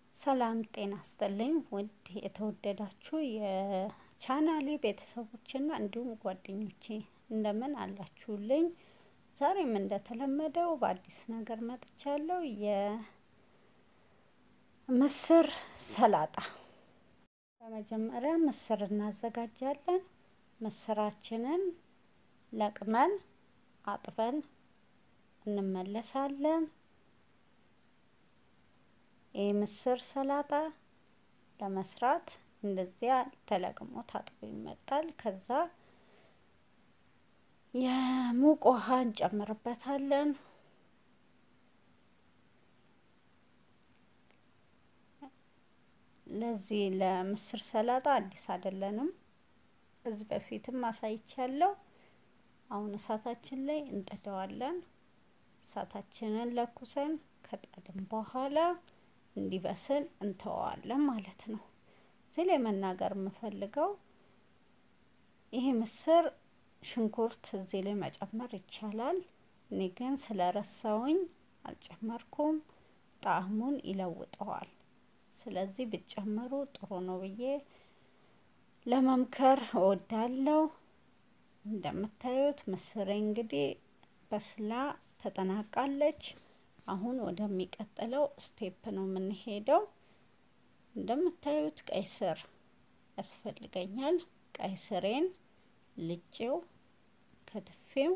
ሰላም ጤና ይስጥልኝ ውድ የተወደዳችሁ የቻናሌ ቤተሰቦችና እንዲሁም ጓደኞቼ እንደምን አላችሁልኝ? ዛሬም እንደተለመደው በአዲስ ነገር መጥቻለሁ። የምስር ሰላጣ። በመጀመሪያ ምስር እናዘጋጃለን። ምስራችንን ለቅመን አጥበን እንመለሳለን። ይህ ምስር ሰላጣ ለመስራት እንደዚያ ተለቅሞ ታጥቦ ይመጣል። ከዛ የሙቅ ውሃ እንጨምርበታለን። ለዚህ ለምስር ሰላጣ አዲስ አይደለንም። ከዚህ በፊትም አሳይቻለሁ። አሁን እሳታችን ላይ እንጥደዋለን። እሳታችንን ለኩሰን ከጣድን በኋላ እንዲበስል እንተወዋለን ማለት ነው። እዚህ ላይ መናገር የምፈልገው ይሄ ምስር ሽንኩርት እዚህ ላይ መጨመር ይቻላል። እኔ ግን ስለረሳውኝ አልጨመርኩም። ጣዕሙን ይለውጠዋል። ስለዚህ ብጨምሩ ጥሩ ነው ብዬ ለመምከር እወዳለሁ። እንደምታዩት ምስሬ እንግዲህ በስላ ተጠናቃለች። አሁን ወደሚቀጥለው ስቴፕ ነው የምንሄደው። እንደምታዩት ቀይ ስር ያስፈልገኛል። ቀይ ስሬን ልጬው ከትፌው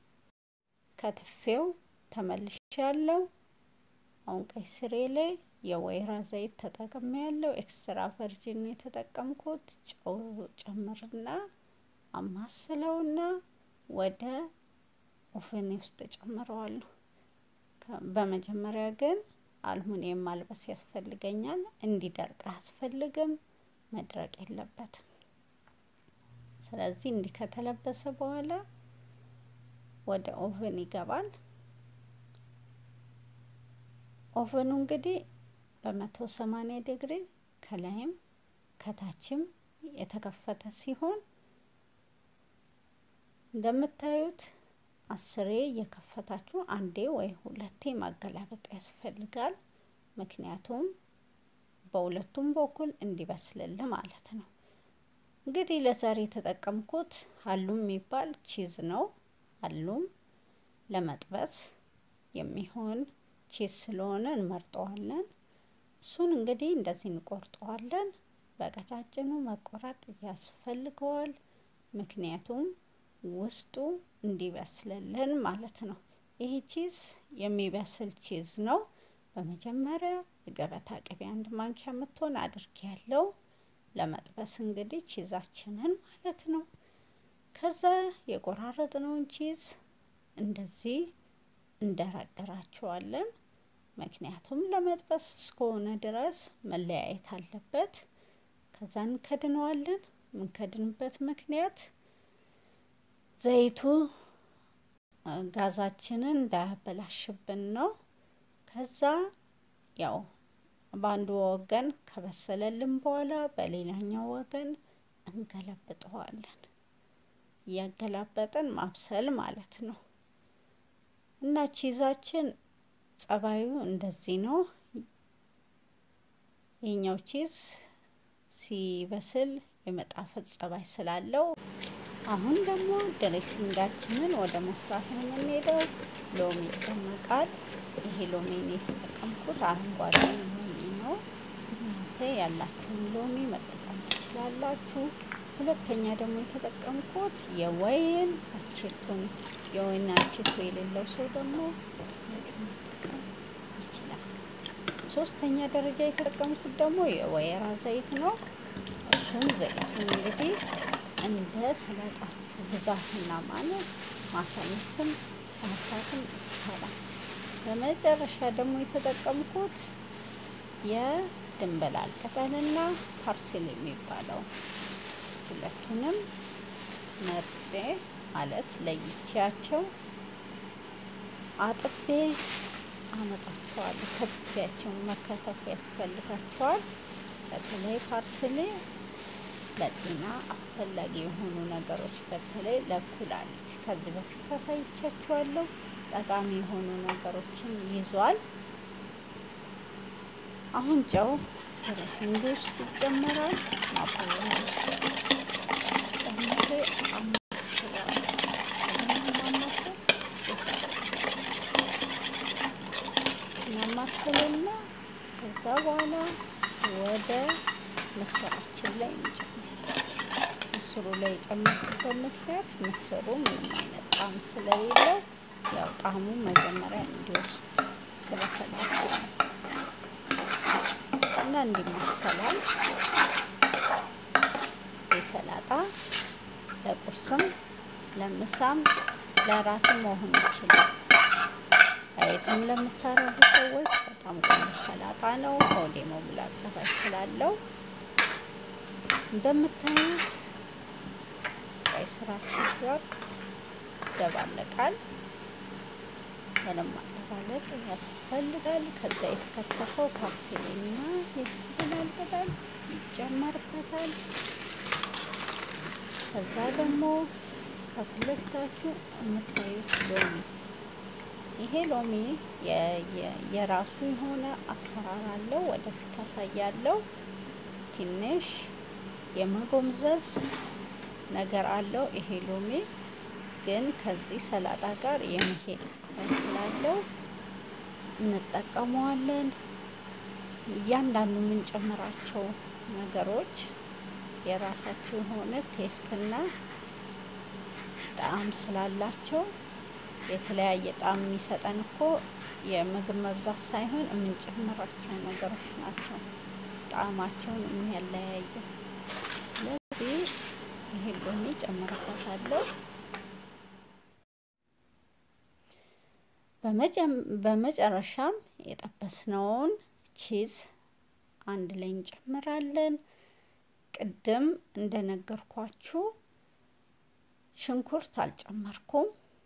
ከትፌው ተመልሻለሁ። አሁን ቀይ ስሬ ላይ የወይራ ዘይት ተጠቅሜ ያለው ኤክስትራ ቨርጂን የተጠቀምኩት ጨው ጨምርና አማስለውና ወደ ኦቨኔ ውስጥ ጨምረዋለሁ። በመጀመሪያ ግን አልሙኒየም ማልበስ ያስፈልገኛል። እንዲደርቅ አያስፈልግም፣ መድረቅ የለበትም። ስለዚህ እንዲህ ከተለበሰ በኋላ ወደ ኦቨን ይገባል። ኦቨኑ እንግዲህ በመቶ ሰማንያ ዲግሪ ከላይም ከታችም የተከፈተ ሲሆን እንደምታዩት አስሬ እየከፈታችሁ አንዴ ወይ ሁለቴ ማገላበጥ ያስፈልጋል። ምክንያቱም በሁለቱም በኩል እንዲበስልል ማለት ነው። እንግዲህ ለዛሬ የተጠቀምኩት ሀሉም የሚባል ቺዝ ነው። ሀሉም ለመጥበስ የሚሆን ቺዝ ስለሆነ እንመርጠዋለን። እሱን እንግዲህ እንደዚህ እንቆርጠዋለን። በቀጫጭኑ መቆረጥ ያስፈልገዋል። ምክንያቱም ውስጡ እንዲበስልልን ማለት ነው። ይህ ቺዝ የሚበስል ቺዝ ነው። በመጀመሪያ የገበታ ቅቤ አንድ ማንኪያ የምትሆን አድርጌ ያለው ለመጥበስ እንግዲህ ቺዛችንን ማለት ነው። ከዛ የቆራረጥነውን ቺዝ እንደዚህ እንደረደራቸዋለን። ምክንያቱም ለመጥበስ እስከሆነ ድረስ መለያየት አለበት። ከዛ እንከድነዋለን። የምንከድንበት ምክንያት ዘይቱ ጋዛችንን እንዳያበላሽብን ነው። ከዛ ያው በአንዱ ወገን ከበሰለልን በኋላ በሌላኛው ወገን እንገለብጠዋለን። እያገላበጠን ማብሰል ማለት ነው። እና ቺዛችን ጸባዩ እንደዚህ ነው። ይህኛው ቺዝ ሲበስል የመጣፈጥ ጸባይ ስላለው አሁን ደግሞ ድሬሲንጋችንን ወደ መስራት ነው የምንሄደው። ሎሚ ይጨመቃል። ይሄ ሎሚ የተጠቀምኩት አረንጓዴ ሎሚ ነው። እናንተ ያላችሁን ሎሚ መጠቀም ትችላላችሁ። ሁለተኛ ደግሞ የተጠቀምኩት የወይን አቼቶን የወይን አቼቶ የሌለው ሰው ደግሞ መጠቀም ይችላል። ሶስተኛ ደረጃ የተጠቀምኩት ደግሞ የወይራ ዘይት ነው። እሱም ዘይቱን እንግዲህ እንደ ሰላጣችሁ ብዛትና ማነስ ማሳነስም ማብዛትም ይቻላል። በመጨረሻ ደግሞ የተጠቀምኩት የድንብላል ቅጠልና ፓርስል የሚባለው ሁለቱንም መርጬ ማለት ለይቼያቸው አጥቤ አመጣቸዋለሁ። ከትፊያቸው መከተፍ ያስፈልጋቸዋል። በተለይ ፓርስሌ ለጤና አስፈላጊ የሆኑ ነገሮች በተለይ ለኩላሊት ከዚህ በፊት አሳይቻችኋለሁ። ጠቃሚ የሆኑ ነገሮችን ይዟል። አሁን ጨው በስንዴ ውስጥ ይጨመራል። ማባያ ውስጥ ጨምሬ አማስለዋለሁ። ማማሰል እናማስልና ከዛ በኋላ ወደ ምስራችን ላይ እንጨምራለን። ምስሩ ላይ የጨመርኩበት ምክንያት ምስሩ ምንም አይነት ጣዕም ስለሌለው ያው ጣዕሙ መጀመሪያ እንዲወስድ ስለፈለኩ ነው። እና እንዲመሰላል የሰላጣ ለቁርስም ለምሳም ለራትም መሆን ይችላል። ዳየትም ለምታረጉ ሰዎች በጣም ቆንጆ ሰላጣ ነው። ሆዴ መሙላት ጸባይ ስላለው እንደምታዩት ቀይ ስራችን ጋር ይደባለቃል። ምንም ማደባለቅ ያስፈልጋል። ከዛ የተከተፈው ፓርሴልና የዝንጅብል ቅጠል ይጨመርበታል። ከዛ ደግሞ ከፍለታችሁ የምታዩት ሎሚ ይሄ ሎሚ የራሱ የሆነ አሰራር አለው። ወደፊት አሳያለሁ። ትንሽ የመጎምዘዝ ነገር አለው። ይሄ ሎሚ ግን ከዚህ ሰላጣ ጋር የመሄድ ጸባይ ስላለው እንጠቀመዋለን። እያንዳንዱ የምንጨምራቸው ነገሮች የራሳቸው የሆነ ቴስትና ጣዕም ስላላቸው የተለያየ ጣዕም የሚሰጠን እኮ የምግብ መብዛት ሳይሆን የምንጨምራቸው ነገሮች ናቸው ጣዕማቸውን የሚያለያየው። ስለዚህ ይሄ ሎሚ ጨምርበታለሁ። በመጨረሻም የጠበስነውን ቺዝ አንድ ላይ እንጨምራለን። ቅድም እንደነገርኳችሁ ሽንኩርት አልጨመርኩም።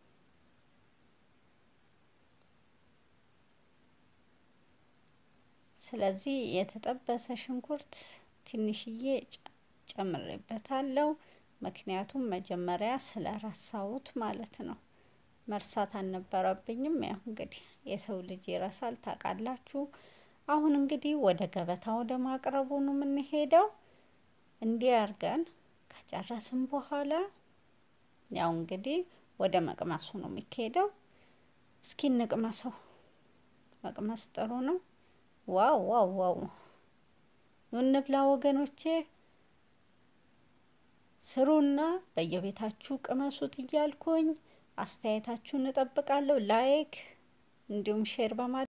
ስለዚህ የተጠበሰ ሽንኩርት ትንሽዬ ጨምሬበታለሁ። ምክንያቱም መጀመሪያ ስለረሳሁት ማለት ነው። መርሳት አልነበረብኝም። ያው እንግዲህ የሰው ልጅ ይረሳል ታውቃላችሁ። አሁን እንግዲህ ወደ ገበታ ወደ ማቅረቡ ነው የምንሄደው። እንዲህ አድርገን ከጨረስን በኋላ ያው እንግዲህ ወደ መቅመሱ ነው የሚካሄደው። እስኪ እንቅመሰው። መቅመስ ጥሩ ነው። ዋው ዋው ዋው! ኑ እንብላ ወገኖቼ። ስሩና በየቤታችሁ ቅመሱት እያልኩኝ አስተያየታችሁን እጠብቃለሁ። ላይክ እንዲሁም ሼር በማድረግ